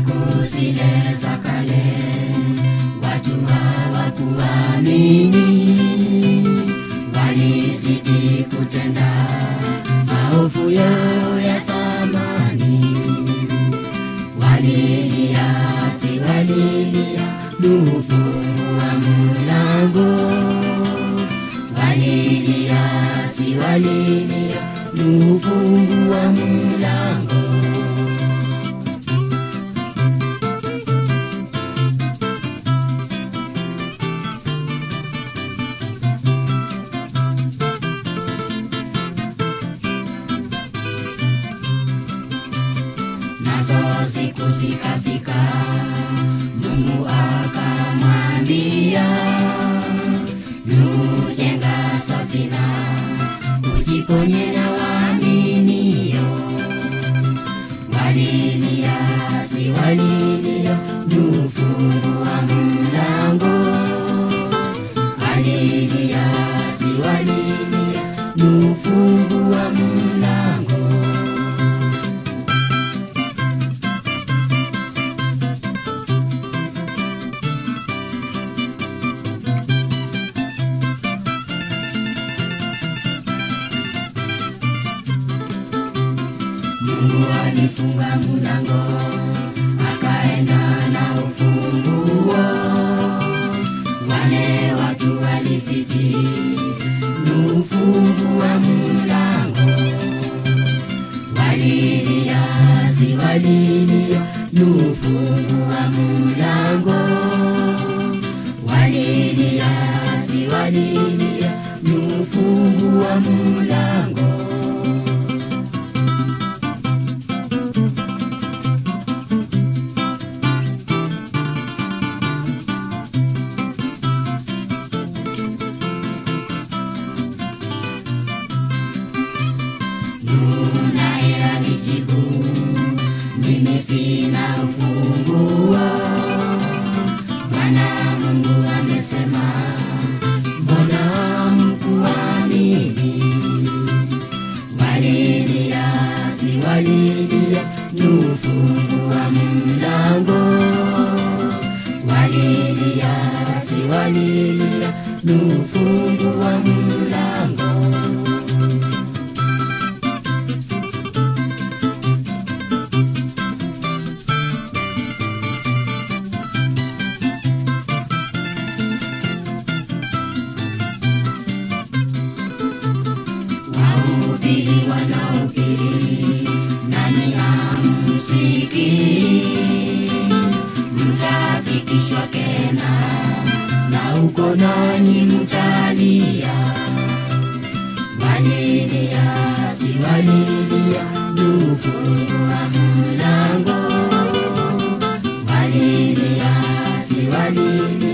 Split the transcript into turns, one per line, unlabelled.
siku zile za kale watu hawakuamini, walizidi kutenda maovu yao ya zamani. Walilia, si walilia, nufungua mlango. Walilia, si walilia, nufungua mlango. nazo siku zikafika, Mungu akamwambia, nujenga safina, ujiponye na waaminio. Walilia, si walilia, nufungua mlango. Walilia, si walilia, nufungua mlango. Mungu alifunga mlango, akaenda na ufunguo. Wale watu walisiti, nufungua mlango. Walilia, si walilia, nufungua mlango. Walilia, si walilia, nufungua mlango. naye alijibu, mimi sina ufunguo. Bwana Mungu amesema, mbona hamkuamini? Walilia, si walilia, nufungua mlango. Walilia, si walilia, nufungua mlango. wahubiri wanaohubiri nani hamsikii? Mtafikishwa Kena na uko nanyi mtalia. Walilia, si walilia, nufungua mlango. Walilia, si walilia